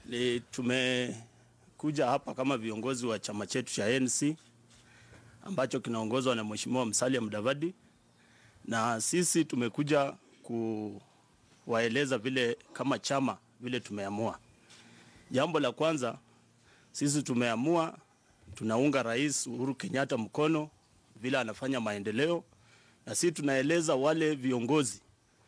Ni tumekuja hapa kama viongozi wa chama chetu cha ANC ambacho kinaongozwa na Mheshimiwa Musalia Mudavadi, na sisi tumekuja kuwaeleza vile kama chama vile tumeamua. Jambo la kwanza, sisi tumeamua tunaunga Rais Uhuru Kenyatta mkono vile anafanya maendeleo, na sisi tunaeleza wale viongozi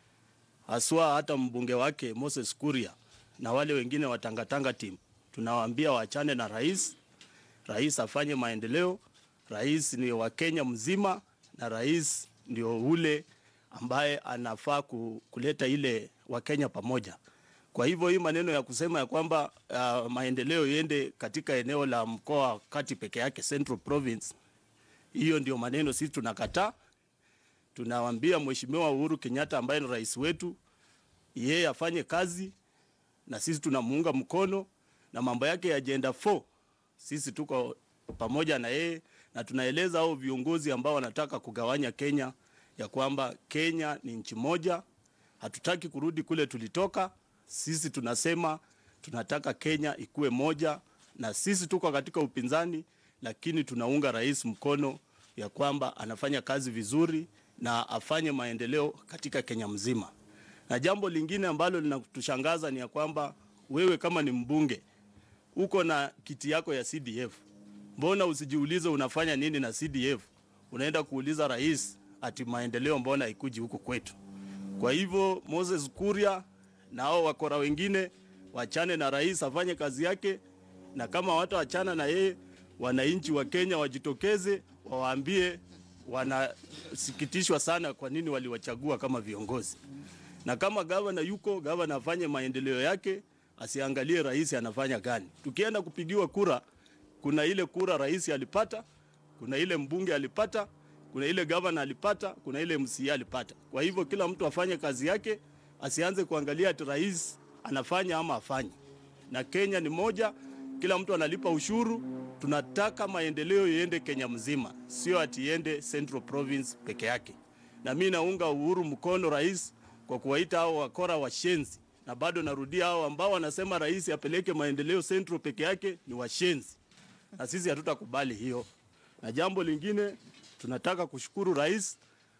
haswa hata mbunge wake Moses Kuria na wale wengine wa Tangatanga team, tunawaambia waachane na rais. Rais afanye maendeleo. Rais ni wa Kenya mzima, na rais ndio ule ambaye anafaa ku- kuleta ile Wakenya pamoja. Kwa hivyo hii maneno ya kusema ya kwamba uh, maendeleo iende katika eneo la mkoa wa kati peke yake Central Province, hiyo ndio maneno sisi tunakataa. Tunawambia Mheshimiwa Uhuru Kenyatta ambaye ni rais wetu, yeye afanye kazi na sisi tunamuunga mkono na mambo yake ya agenda 4 sisi tuko pamoja na yeye na tunaeleza hao viongozi ambao wanataka kugawanya Kenya ya kwamba Kenya ni nchi moja, hatutaki kurudi kule tulitoka. Sisi tunasema tunataka Kenya ikuwe moja, na sisi tuko katika upinzani, lakini tunaunga rais mkono ya kwamba anafanya kazi vizuri na afanye maendeleo katika Kenya mzima. Na jambo lingine ambalo linatushangaza ni ya kwamba wewe kama ni mbunge uko na kiti yako ya CDF, mbona usijiulize unafanya nini na CDF? Unaenda kuuliza rais ati maendeleo mbona ikuji huku kwetu? Kwa hivyo Moses Kuria na hao wakora wengine wachane na rais afanye kazi yake, na kama wataachana na yeye, wananchi wa Kenya wajitokeze wawaambie wanasikitishwa sana kwa nini waliwachagua kama viongozi na kama gavana yuko gavana afanye maendeleo yake, asiangalie rais anafanya gani. Tukienda kupigiwa kura, kuna ile kura rais alipata, kuna ile mbunge alipata, kuna ile gavana alipata, kuna ile MCA alipata. Kwa hivyo kila mtu afanye kazi yake, asianze kuangalia ati rais anafanya ama afanye. Na Kenya ni moja, kila mtu analipa ushuru. Tunataka maendeleo iende Kenya mzima, sio ati iende Central Province peke yake. Na mimi naunga Uhuru mkono rais kwa kuwaita hao wakora washenzi, na bado narudia, hao ambao wanasema rais apeleke maendeleo Central peke yake ni washenzi, na sisi hatutakubali hiyo. Na jambo lingine, tunataka kushukuru rais,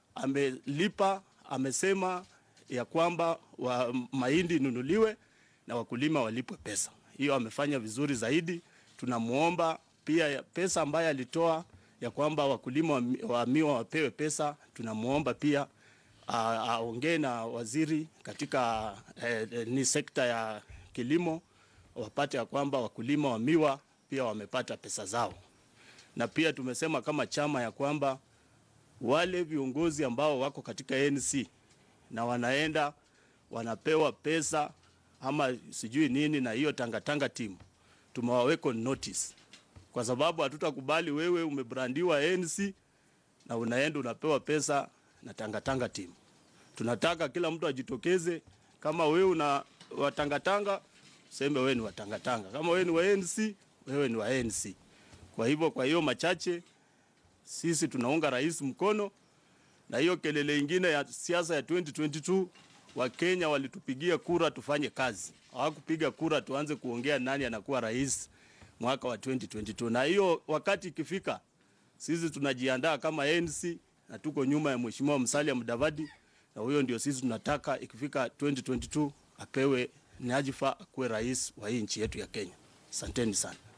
amelipa, amesema ya kwamba wa mahindi inunuliwe na wakulima walipwe pesa. Hiyo amefanya vizuri zaidi. Tunamuomba pia ya pesa ambayo alitoa ya kwamba wakulima wa mi- wa miwa wapewe pesa, tunamuomba pia a- aongee na waziri katika eh, eh, ni sekta ya kilimo wapate ya kwamba wakulima wa miwa pia wamepata pesa zao, na pia tumesema kama chama ya kwamba wale viongozi ambao wako katika ANC na wanaenda wanapewa pesa ama sijui nini na hiyo tangatanga team tumewaweka on notice, kwa sababu hatutakubali wewe umebrandiwa ANC na unaenda unapewa pesa na tangatanga team. Tunataka kila mtu ajitokeze, kama wewe una watangatanga useme wewe ni watangatanga, kama wewe ni wa ANC wewe ni wa ANC. Kwa hivyo, kwa hiyo machache, sisi tunaunga rais mkono, na hiyo kelele ingine ya siasa ya 2022 Wakenya walitupigia kura tufanye kazi, hawakupiga kura tuanze kuongea nani anakuwa rais mwaka wa 2022. Na hiyo wakati ikifika, sisi tunajiandaa kama ANC na tuko nyuma ya Mheshimiwa Musalia Mudavadi, na huyo ndio sisi tunataka ikifika 2022 apewe nyadhifa akuwe rais wa hii nchi yetu ya Kenya. Asanteni sana.